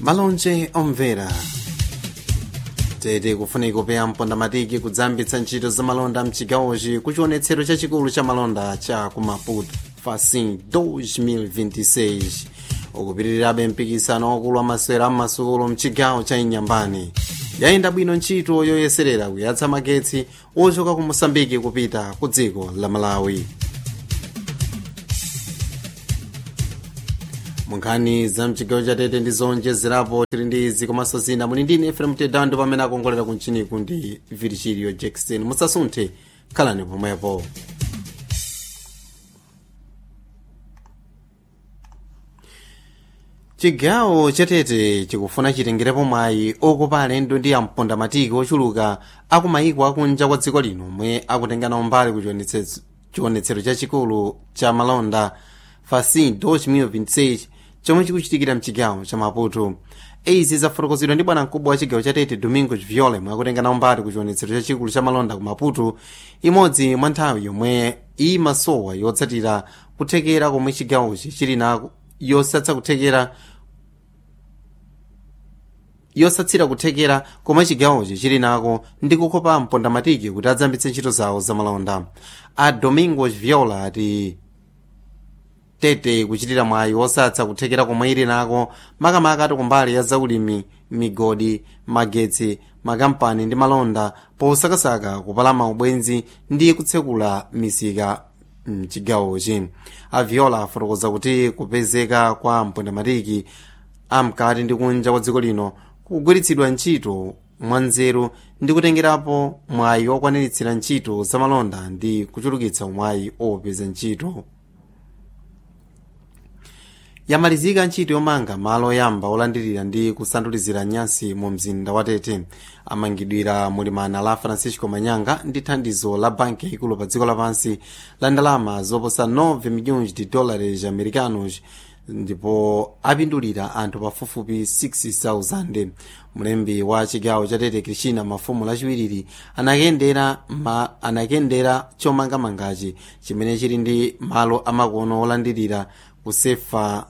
malonje omvera tete kufunika kupeya mpondamatiki kudzambitsa ntchito za malonda mchigawochi kuchionetsero chachikulu cha malonda cha ku maputo facin 2026 ukupitirirabe mpikisano wakulu wa masewera ammasukulu mchigawo cha inyambani yayenda bwino ntchito yoyeserera kuyatsa magetsi ochoka ku mosambiki kupita ku dziko la malawi munkhani za mchigawo chatete ndi zonjezerapo tili ndi izi komanso zina muli ndine efrem tedando pamene akongolera kunchiniku ndi virgilio jackson musasunthe khalani pomwepo chigawo chatete chikufuna chitengerepo mwayi okopa alendo ndi ampondamatiki ochuluka akumayiko akunja kwa dziko lino omwe akutenganawo mbali ku chionetsero chachikulu cha malonda facin 2026 chomwe chikuchitikira mchigawo cha maputo izi zafotokozedwa ndi bwana mkubwa wa chigawo chatete domingo viola mwe akutenganawo mbali ku chionetsero chachikulu cha malonda ku maputo imodzi mwa nthawi yomwe imasowa yotsatira kuthekera komwe chigawochi chili nako yosatsa kuthekera yosatsira kuthekera komwe chigawochi chili nako ndi kukopa mpondamatiki kuti adzambitse ntchito zawo zamalonda a domingo viola ati tete kuchitira mwayi wosatsa kuthekera komwe ili nako makamaka ati kumbali ya zaulimi migodi magetsi makampani ndi malonda posakasaka kupalama ubwenzi ndi kutsekula misika mchigawochi aviola afotokoza kuti kupezeka kwa mpondamatiki amkati ndi kunja kwa dziko lino kugwiritsidwa ntchito mwanzeru ndi kutengerapo mwayi okwaniritsira ntchito zamalonda ndi kuchulukitsa mwayi opeza ntchito yamalizika ntchito yomanga malo oyamba olandirira ndi kusandulizira nyasi mu mzinda wa tete amangidwira mulimana la francisco manyanga ndi thandizo la banki yaikulu pa dziko lapansi la ndalama zoposa 9 milhões de dólares americanos ndipo apindulira anthu pafupifupi 60,000 mlembi wa chigawo cha tete krishina mafumu lachiwiriri anakendera ma anakendera chomangamangachi chimene chili ndi malo amakono olandirira kusefa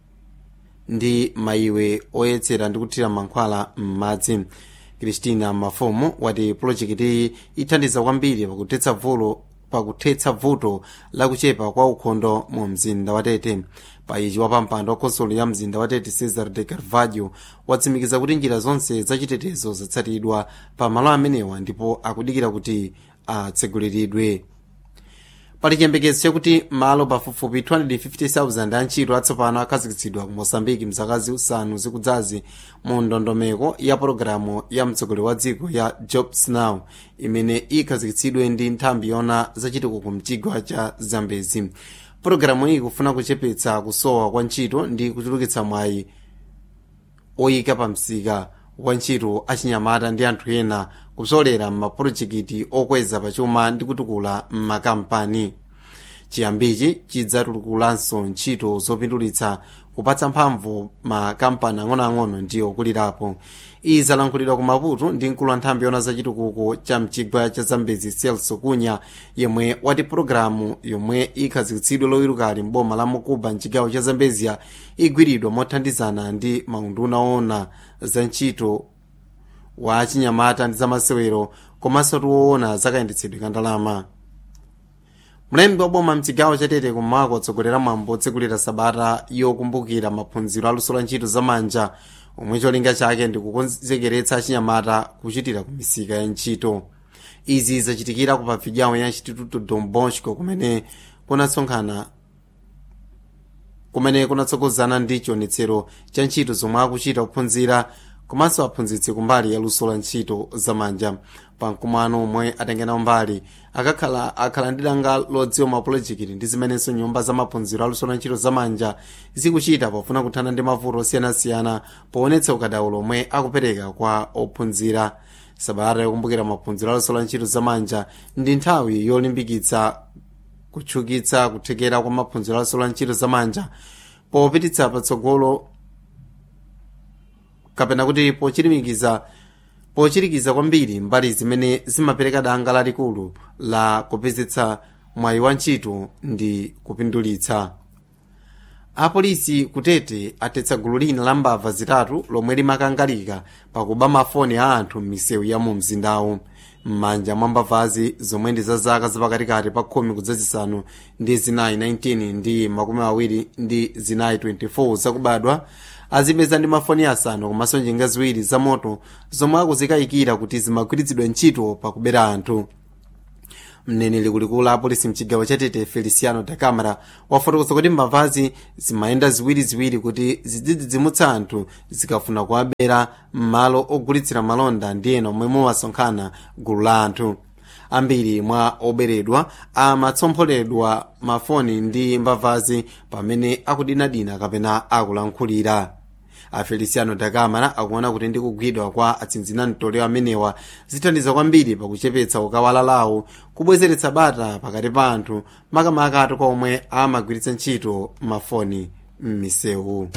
ndi mayiwe oyetsera ndi kuthira mankhwala m'madzi kristina mafumu wati pulojekiti ithandiza kwambiri pakuthetsa vulo pakuthetsa vuto lakuchepa kwa ukhondo mu mzinda wa tete paichi wapampando wa khonsolo ya mzinda wa tete cesar de carvalho watsimikiza kuti njira zonse zachitetezo zatsatidwa pa malo amenewa ndipo akudikira kuti atseguliridwe pali chiyembekezo chakuti malo pafupifupi 250,000 antchito atsopano akhazikitsidwa ku mosambiki mzaka zisanu zikudzazi mu ndondomeko ya pologalamu ya mtsogoleri wa dziko ya jobs now imene ikhazikitsidwe ndi nthambi yona zachitukuko mchigwa cha zambezi pologalamu iyi ikufuna kuchepetsa kusowa kwa ntchito ndi kuchulukitsa mwayi oyika pa msika wa ntchito achinyamata ndi anthu ena kupsolera m'mapulojekiti okweza pachuma ndi kutukula m'makampani chiyambichi chidzatukulanso ntchito zopindulitsa kupatsa mphamvu makampani ang'onoang'ono ndi okulirapo izi zalankhulidwa ku maputo ndi mkulu wa nthambi yona zachitukuko cha mchigwa cha zambezi celso kunya yemwe wati pologalamu yomwe ikhazikitsidwe loyilukali mboma la mukuba mchigawo cha zambezia igwiridwa mothandizana ndi maunduna ona za ntchito wa chinyamata ndi zamasewero komanso tiwoona zakayendetsedwe ka ndalama mlembi wa boma mchigawo chatete kummawa kutsogolera mwambo otsekulira sabata yokumbukira maphunziro aluso la ntchito zamanja omwe cholinga chake ndi kukonzekeretsa achinyamata kuchitira ku misika ya ntchito izi zachitikira ku pavidyao ya instituto don bosco kumene kunasonkhana kumene kunatsogozana ndi chionetsero cha ntchito zomwe akuchita kuphunzira komanso aphunzitsi kumbali ya luso la ntchito zamanja pamkumano omwe atengenawo mbali akakhala akhala ndi danga lodziwa mapulojekiti ndi zimenenso nyumba za maphunziro aluso la ntchito zamanja zikuchita pofuna kuthana ndi mavuto osiyanasiyana poonetsa ukadaulo omwe akupereka kwa ophunzira sabata yokumbukira maphunziro aluso la ntchito zamanja ndi nthawi yolimbikitsa kutchukitsa kuthekera kwa maphunziro aluso la ntchito zamanja popititsa patsogolo kapena kuti pochirimikiza pochirikiza kwambiri mbali zimene zimapereka danga lalikulu la kupezetsa mwayi wa ntchito ndi kupindulitsa apolisi kutete atetsa gulu lina la mbava zitatu lomwe limakangalika pakuba mafoni a anthu m'misewu ya mu mzindawu m'manja mwa mbavazi zomwe ndi za zaka zapakatikati pa khumi kudzazisanu ndi zinayi 19 ndi makumi awiri ndi zinayi 24 zakubadwa azipeza ndi mafoni asanu komanso njinga ziwiri za moto zomwe akuzikayikira kuti zimagwiritsidwa ntchito pakubera anthu mneneri kulikulu la apolisi mchigawo chatete feliciano da camara wafotokoza kuti mbavazi zimayenda ziwiriziwiri kuti zidzidzimutsa anthu zikafuna kuwabera m'malo ogulitsira malonda ndi ena omwe mumasonkhana gulu la anthu ambiri mwa oberedwa amatsompholedwa mafoni ndi mbavazi pamene akudinadina kapena akulankhulira a feliciano da camara akuona kuti ndi kugwidwa kwa atsinzinani tolewa amenewa zithandiza kwambiri pakuchepetsa ukawala lawo kubwezeretsa bata pakati pa anthu makamaka atu kwa omwe amagwiritsa ntchito mafoni m'misewu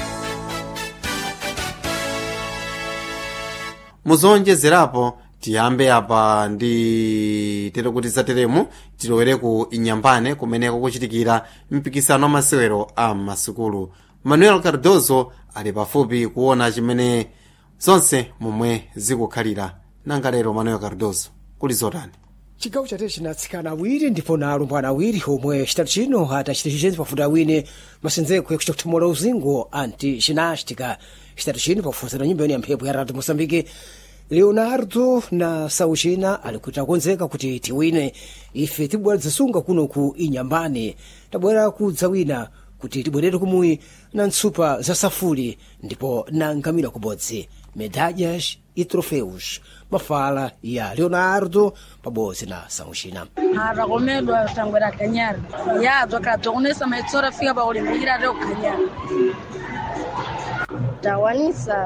muzonjezerapo tiyambe apa ndi tere kuti zateremu tilowere ku inyambane kumeneko kuchitikira mpikisano wa masewero a masukulu manuel cardozo ali pafupi kuona chimene zonse momwe zikukhalira nanga lero manuel cardozo kuli zotani chigawo chate chinatsikana awiri ndipo na alumbwana awiri omwe chitatu chino atachita chichenzi pafuti awine masenzeko yakuchita kuthamula uzingo anti ginástica chitatu chino pakufunsana nyumba yoni ya mphepo ya radio moçambique leonardo na sauchina ali kuti akonzeka kuti tiwine ife tibwera zisunga kuno ku inyambani tabwera kudzawina kuti tibwerere kumuyi na ntsupa za safuli ndipo na ngamira kubodzi medalhas e troféus mafala ya leonardo pabodzi na sauchina harakomedwa tangwera kanyara ya twakatokonesa maitsora fika pakulimbikira ate kukhanyara tawanisa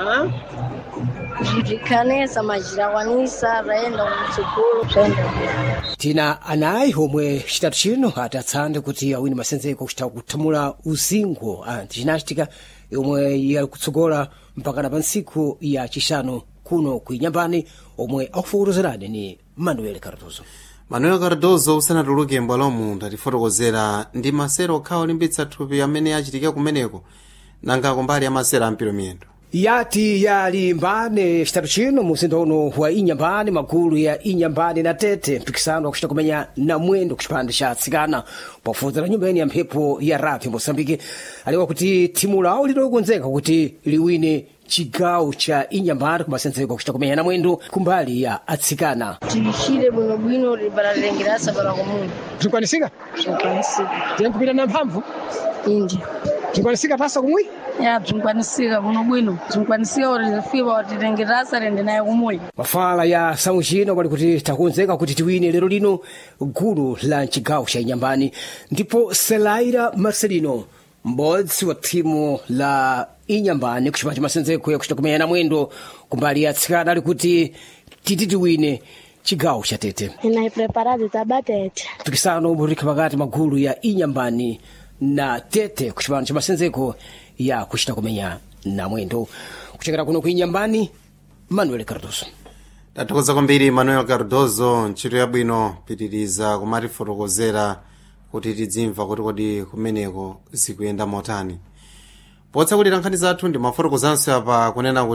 zvikanesa mazhirawanisa raenda kumtsukulu zvaenda tina anayi omwe chitatu chino atatsande kuti awine masenzeko kuchita kuthamula uzingo anti ginástica yomwe yali kutsogola mpakana pa ntsiku ya chishanu kuno kuinyambani omwe akufotokozerani ni manuel cardozo manuel cardozo usanatuluke mbwalomu ndatifotokozera ndi masero okha olimbitsa thupi amene achitika kumeneko nanga kumbali ya masero ampiro miyendo yati yalimbane chitatu chino muzinda uno wa inyambani magulu ya inyambani na tete mpikisano wakuchita kumenya na mwendo kuchipande cha atsikana pakufunzana nyumba yeni ya mphepo ya radio mosambike aliwa kuti timu lawo lilokonzeka kuti liwine chigawo cha inyambani kumasenzeko kuchita kumenya na mwendo kumbali ya atsikana tiyishire bwinobwino libalalengirasa para komuni tinkwanisika zvikwanisika tinkupita na mphamvu indi tinkwanisika tasa kumwi ya bzinkwanisika kuno bwino bzinkwanisika kuti zifika titengerasa rende naye kumuyi mafala ya samuchino pali kuti takonzeka kuti tiwine lero lino gulu la chigawo cha inyambani ndipo selaira marcelino m'bodzi wa thimu la inyambani kuchipanda cha masenzeko yakuchita kumenya na mwendo kumbali ya atsikana ali kuti titi tiwine chigawo cha tete inai preparado tabatete mpikisano umurika pakati magulu ya inyambani na tete kuchipanda cha masenzeko ya kuchita kumenya na mwendo kuchokera kuno kuinyambani manuel cardoso tathokoza kwambiri manuel cardozo ntchito yabwino pitiriza kumatifotokozera kuti tidzimva kuti kodi kumeneko zikuyenda motani potsakulira nkhani zathu ndi mafotokozanso apa kunena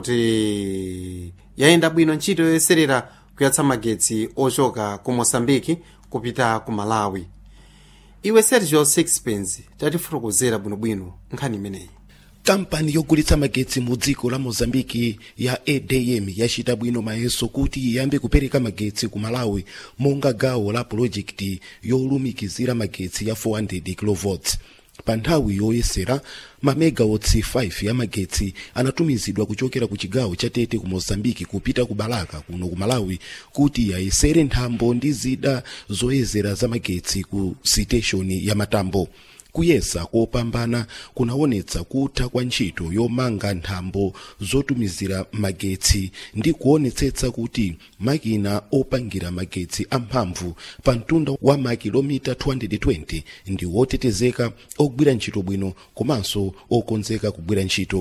kuti yayenda bwino ntchito yoyeserera kuyatsa magetsi ochoka ku mosambiki kupita ku malawi iwe sergio sixpence tatifotokozera bwinobwino nkhani imeneyi kampani yogulitsa magetsi mu dziko la mozambiki ya adm yachita bwino mayeso kuti iyambe kupereka magetsi ku malawi monga gawo la pulojekiti yolumikizira magetsi ya 400 kV pa nthawi yoyesera mamegawotsi 5 ya magetsi anatumizidwa kuchokera ku chigawo cha tete ku mozambiki kupita ku balaka kuno ku malawi kuti yayesere nthambo ndi zida zoyezera za magetsi ku siteshoni ya matambo kuyesa kopambana kunaonetsa kutha kwa ntchito yomanga nthambo zotumizira magetsi ndi kuonetsetsa kuti makina opangira magetsi amphamvu pa mtunda wa makilomita 220 ndi wotetezeka ogwira ntchito bwino komanso okonzeka kugwira ntchito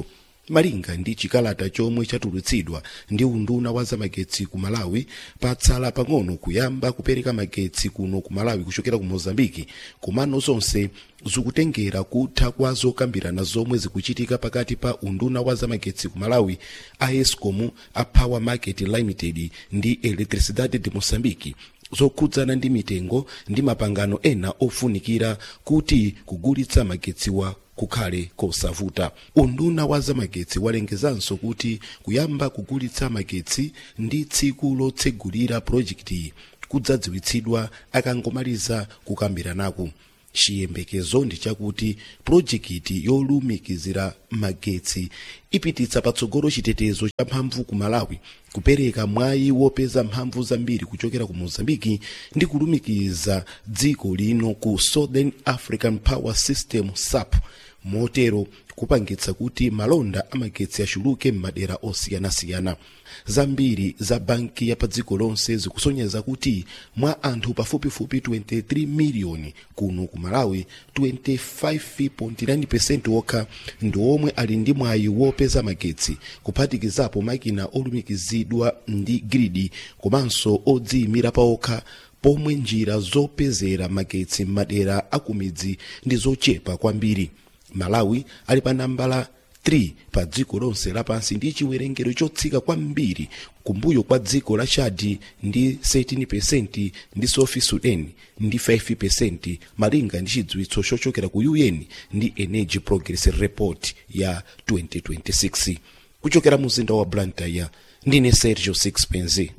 malinga ndi chikalata chomwe chatulutsidwa ndi unduna wa zamagetsi ku malawi patsala pang'ono kuyamba kupereka magetsi kuno ku malawi kuchokera ku mozambiki komano zonse zikutengera kutha kwa zokambirana zomwe zikuchitika pakati pa unduna wa zamagetsi ku malawi a escom a power market limited ndi electricidade de moçambique zokhudzana ndi mitengo ndi mapangano ena ofunikira kuti kugulitsa magetsiwa kukhale kosavuta unduna wa zamagetsi walengezanso kuti kuyamba kugulitsa magetsi ndi tsiku lotsegulira projekti kudzadziwitsidwa akangomaliza kukambiranaku chiyembekezo ndi chakuti projekiti yolumikizira magetsi ipititsa patsogolo chitetezo cha mphamvu ku malawi kupereka mwayi wopeza mphamvu zambiri kuchokera ku mozambiki ndi kulumikiza dziko lino ku southern african power system sap motero kupangitsa kuti malonda amagetsi achuluke m'madera osiyanasiyana zambiri za banki ya pa dziko lonse zikusonyeza kuti mwa anthu pafupifupi 23 miliyoni kuno ku malawi 25.9 okha ndi omwe ali ndi mwayi wopeza magetsi kuphatikizapo makina olumikizidwa ndi gridi komanso odziyimira paokha pomwe njira zopezera magetsi m'madera akumidzi ndi zochepa kwambiri malawi ali pa nambala 3 pa dziko lonse lapansi ndi chiwerengero chotsika kwambiri kumbuyo kwa dziko la chadi ndi 13% ndi south sudan ndi 5% malinga ndi chidziwitso chochokera ku un ndi energy progress report ya 2026 kuchokera muzinda wa blantyre ndine sergio sixpence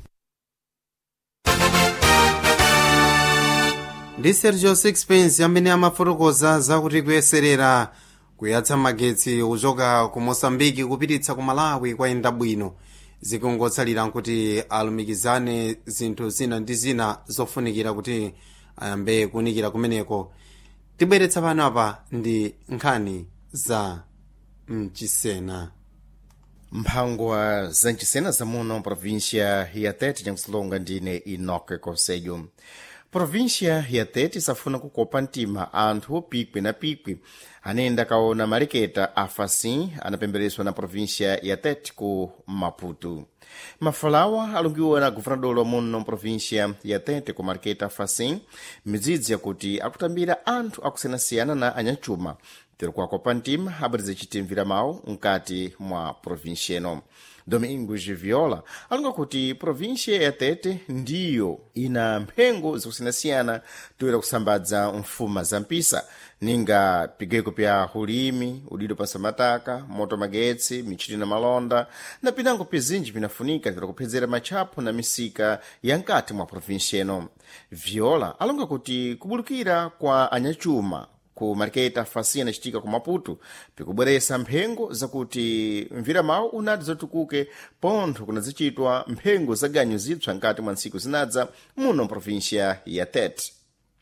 ndi sergio sixpence amene amafotokoza zakuti kuyeserera kuyatsa magetsi kuchoka ku mosambiki kupititsa ku malawi kwayenda bwino zikungotsalira nkuti alumikizane zinthu zina ndi zina zofunikira kuti ayambe kunikira kumeneko tibweretsa pano apa ndi nkhani za mchisena mphangwa za mchisena zamuno província ya tete jankusilonga ndine inoke conselho província ya tete isafuna kukopa mtima anthu pikwi na pikwi anayenda kaona maleketa a facim anapembereswa na província ya tete ku maputo mafalawa alungiwa na governador muno província ya tete ku marketa facim midzidzi yakuti akutambira anthu akusiyanasiyana na anyachuma tiri kuakopa mtima abweriza chitimvira mawu mkati mwa província ino domingos viola alunga kuti província ya tete ndiyo ina mphengo zakusiyanasiyana toyera kusambadza mfuma za mpisa ninga pigeko pya ulimi udido pa samataka moto magetsi michiti na malonda na pinango pizinji pinafunika tira kuphedzera matchapo na misika ya mkati mwa província ino viola alunga kuti kubulukira kwa anyachuma ku marketa fasina citika ku maputo pikubweresa mphengo zakuti mvira mawu unati zotukuke pontho kunadzachitwa mphengo za ganyu zipsa nkati mwa ntsiku zinadza muno mprovíncia ya tete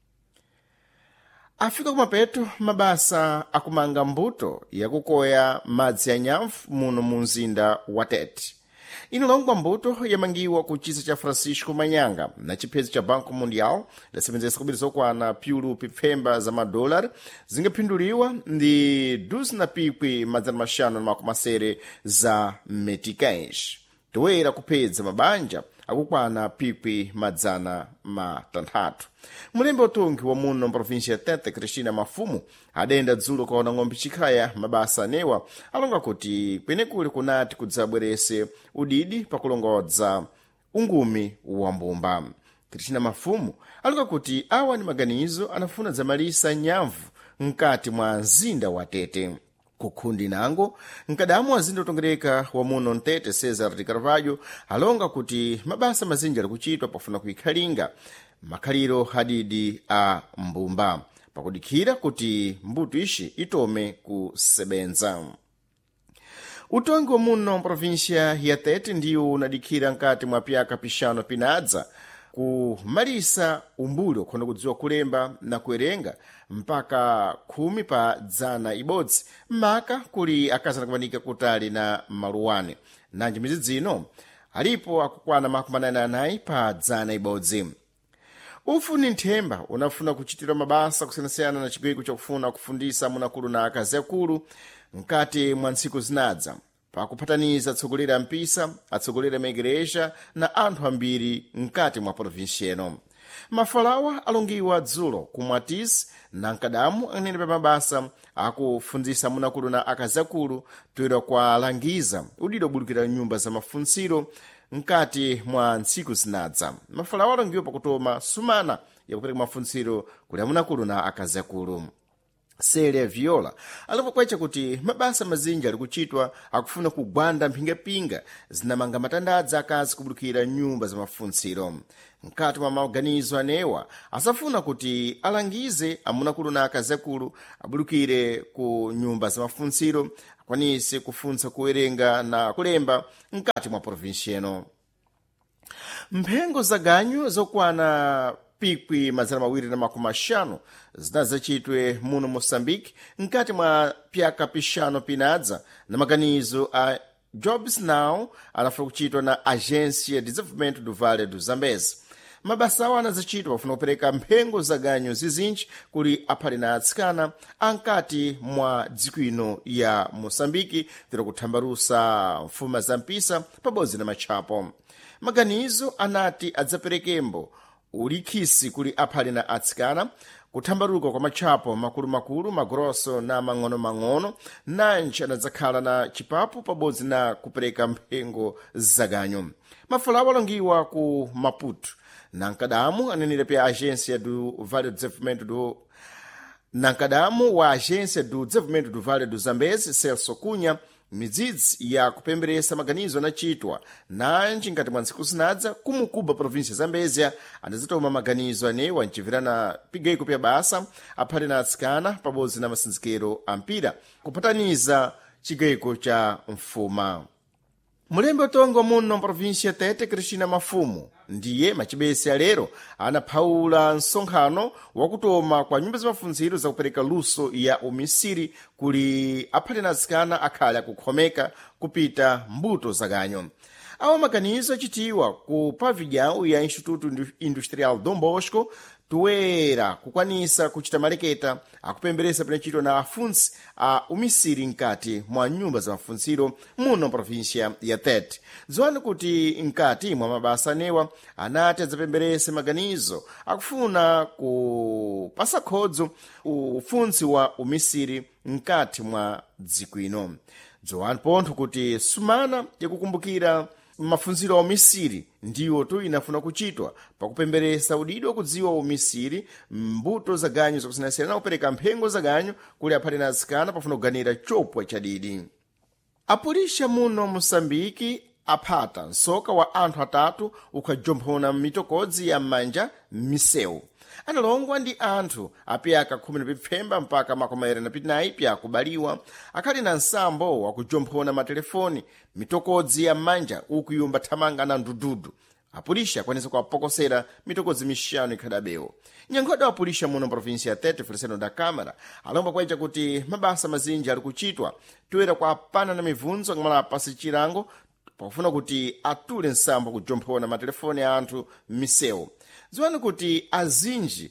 afika kumapeto mabasa akumanga mbuto yakukoya madzi ya nyamfu muno mu mzinda wa tete ino longwa mbuto yamangiwa ku chisa cha francisco manyanga na chiphezo cha banco mundial idasebenzesa kubiri zokwana pyulu pipfemba za madolari zingaphinduliwa ndi duzi na pikwi madzana maxanu na makumi asere za meticais toera kuphedza mabanja akukwana pikwi madzana matanthatu mulembe utungi wa muno mprovíncia ya tete cristina mafumu adayenda dzulo kaona ng'ombe chikhaya mabasa anewa alonga kuti kwenekuli kunati kudzabwerese udidi pakulongodza ungumi wa mbumba cristina mafumu alonga kuti awa ni maganizo anafuna dzamalisa nyamvu mkati mwa mzinda wa tete kukhundi nango mkadamu azinda utongereka wa muno mtete cesar de carvalho alonga kuti mabasa mazinji ali kuchitwa pofuna kuikhalinga makhaliro hadidi a mbumba pakudikhira kuti mbuto ixi itome kusebenza utongi wa muno província ya tete ndiwo unadikhira mkati mwa pyaka pixano pinadza kumalisa umbuli okhonda kudziwa kulemba na kuwerenga mpaka khumi pa dzana ibodzi maka kuli akazi anakumanika kutali na maluwane nanji mizidzi ino alipo akukwana makumi anayi anayi pa dzana ibodzi ufu ni nthemba unafuna kuchitira mabasa kusiyanasiyana na chigwiko chakufuna kufundisa munakulu na akazi akulu mkati mwa ntsiku zinadza pakuphataniza atsogoleri a mpisa atsogoleri a maigreja na anthu ambiri mkati mwa provinsi eno mafalawa alongiwa dzulo ku mwatisi na mkadamu anene pa mabasa akufundzisa munakulu na akazakulu toera kwalangiza udidi obulukira nyumba za mafuntsiro mkati mwa ntsiku zinadza mafalawa alongiwa pakutoma sumana yakupereka mafuntsiro kuli amunakulu na akazakulu celia viola alipokwecha kuti mabasa mazinji ali kuchitwa akufuna kugwanda mphingapinga zinamanga matandadza akazi kubulukira nyumba za mafuntsiro mkati mwa maganizo anewa asafuna kuti alangize amunakulu na akazakulu abulukire ku nyumba za mafuntsiro akwanise kufunsa kuwerenga na kulemba mkati mwa provinsi eno mphengo za ganyu zokwana pikwi mazana mawiri na makumi axanu zinadzacitwe muno moçambique mkati mwa pyaka pixanu pinadza na maganizo a jobs now anafuna kuchitwa na agência de desenvolvimento do vale do zambezi mabasa awo anadzacitwa pafuna kupereka mphengo za ganyu zizinji kuli aphali na atsikana ankati mwa dziko ino ya moçambique tira kuthambarusa mfuma za mpisa pabodzi na matchapo maganizo anati adzaperekembo ulikhisi kuli aphali na atsikana kuthambaruka kwa matchapo makulu-makulu magrosso na mang'ono-mang'ono nanji anadzakhala na chipapo pabodzi na kupereka mphengo zaganyu mafulawo alongiwa ku maputo na mkadamu anenera pya agência do vale do desenvolvimento do na mkadamu wa agência do desenvolvimento do vale do zambezi celso cunha midzidzi ya kupemberesa maganizo anachitwa nanji ngati mwa ntsiku zinadza kumukuba província zambezia anadzatoma maganizo anewa mcibvirana pigaiko pya basa aphati na atsikana pabodzi na masinzikiro a mpira kupataniza cigaiko ca mfuma mulembe utongo muno mprovinsia tete cristina mafumu ndiye macibese alero anaphawula nsonkhano wakutoma kwa nyumba zamafunziro zakupereka luso ya umisiri kuli aphati na atsikana akhale akukhomeka kupita mbuto zaganyo awa maganizo achitiwa ku pavilhão ya instituto industrial dom bosco toera kukwanisa kuchita maleketa akupemberesa pinachitwa na afunsi a umisiri mkati mwa nyumba za mafunziro muno província ya tete dziwani kuti mkati mwa mabasa anewa anati adzapemberese maganizo akufuna kupasa khodzo ufunsi wa umisiri mkati mwa dziko ino dziwani pontho kuti sumana yakukumbukira mafunziro a umisiri ndiwo tu inafuna kuchitwa pakupemberesa udidi wakudziwa umisiri mbuto za ganyu zakusiyanasiyana na kupereka mphengo za ganyu kuli aphati na atsikana pafuna kuganira chopwa chadidi apulisha muno moçambike aphata nsoka wa anthu atatu ukhajomphona mitokodzi ya m'manja m'misewu analongwa ndi anthu apyaka khumi na pipfemba mpaka makomayere na pinayi pyakubaliwa akhali na nsambo wakujomphona matelefoni mitokodzi ya m'manja ukuyumba thamanga na ndududu apulisha akwanisa kuwapokosera mitokodzi mixanu ikhadabewo nyankhoda wa apulisha muno provinsia ya tete feliseno da câmara alomba kwaita kuti mabasa mazinji ali kuchitwa toera kwa apana na mibvunzo akamala pasi chilango pakufuna kuti atule nsambo kujomphona matelefoni a anthu m'misewu dziwani kuti azinji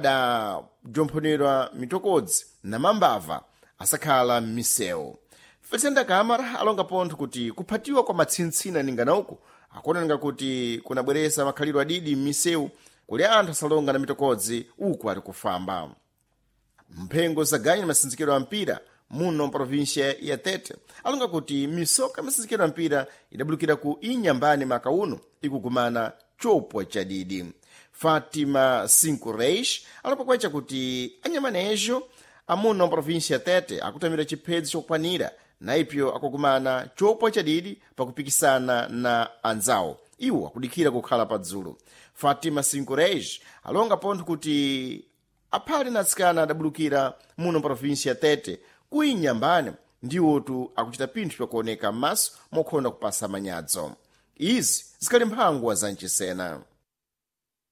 adajomphonedwa mitokodzi na mambava asakhala m'misewu felisenda kamara alonga pontho kuti kuphatiwa kwa matsintsina ningana uku akuonenga kuti kunabweresa makhalidwe adidi m'misewu kuli anthu asalonga na mitokodzi uku ali kufamba mphengo zaganyu na masinzikiro a mpira muno mprovinsia ya tete alonga kuti misoka masinzikiro a mpira idabulukira ku inyambani maka uno ikugumana chopwa chadidi fatima cinco reis alapokwecha kuti anyamanejo amuno mprovinsia ya tete akutamira chiphedzo chokwanira naipyo akugumana chopwa chadidi pakupikisana na anzawo iwo akudikira kukhala padzulo fatima cinco reis alonga pontho kuti aphali na atsikana adabulukira muno mprovinsia ya tete kuinyambani ndiwotu akuchita pinthu pyakuoneka m'maso mokhonda kupasa manyadzo izi zikhali mphangwa za mchisena